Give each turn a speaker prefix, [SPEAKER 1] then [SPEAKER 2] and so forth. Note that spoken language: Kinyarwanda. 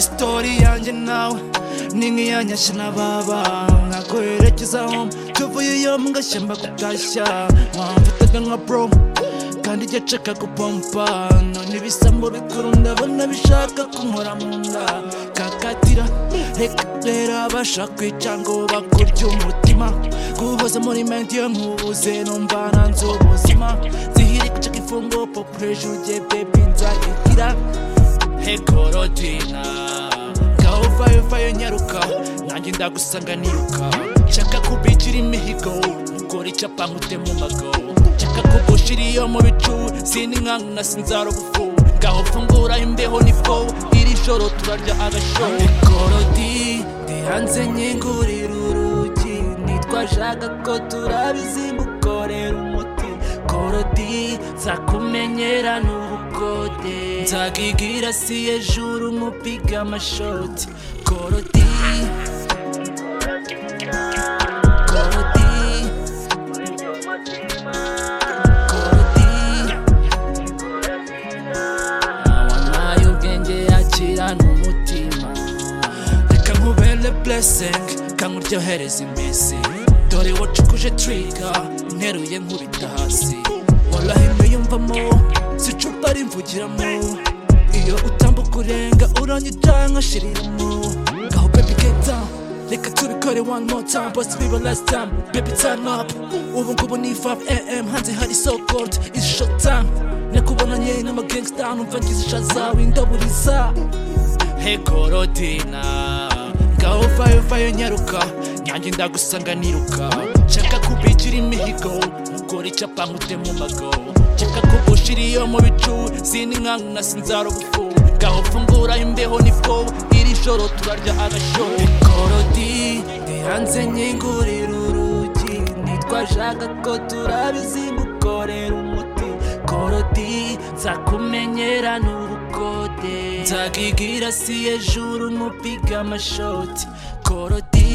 [SPEAKER 1] story yanjye nawe ni nk'iyanyashya na baba nkakwerekeza home tuvuye iyo ngashya mbagutashya wamfataga nka bro kandi ijya nshaka gupompa none ibisambo bikuru ndabona bishaka kunkora mu nda kakatira reka rero abasha kwica ngo bakurye umutima kuboza muri mente iyo nkubuze numva nanze ubuzima zihiri gucika ifungo popureje ugiye bebi nzayigira hekorodina ngaho vayo vayo nyaruka nanjye ndagusanga niruka nshaka kubigira imihigo mukora icyapa nkute mu magaho nshaka kugushira iyo mu bicu zindi nkangu nasinzara ubufu ngaho fungura imbeho nifo iri joro turarya agasho hekorodi ndi hanze nkingurira urugi nitwashaka ko turabizingukorera umuti korodi nzakumenyera n'ubukode nzagigira si ejuru nk'upiga amashoti korodi korodi korodi awanwaye ubwenge yakira n'umutima reka nkubere blessing kankuryohereza iminsi dore wacukuje trika nteruye nkubita hasi warahimye yumvamo sicupa rimvugiramo iyo utambuka urenga uranyita nkashiriramo ngaho baby get down reka tubikore one more time boss biba last time baby turn up ubu ngubu ni 5am hanze hari so cold it's short time nakubonanye n'amagangsta numva ngize ishazawe indaburiza hekorodina ngaho vayo vayo nyaruka nyanjye ndagusanga niruka nshaka kubigira imihigo ukora icyapa nkute mu mago nshaka kugushira iyo mu bicu zindi nkangu nasinzara ubufu ngaho fungura imbeho nifo iri joro turarya agasho hekorodi ndi hanze nkingurira urugi nitwashaka ko turabizingukorera umuti korodi nzakumenyera n'ubukode nzakigira si ejuru nk'upiga amashoti korodi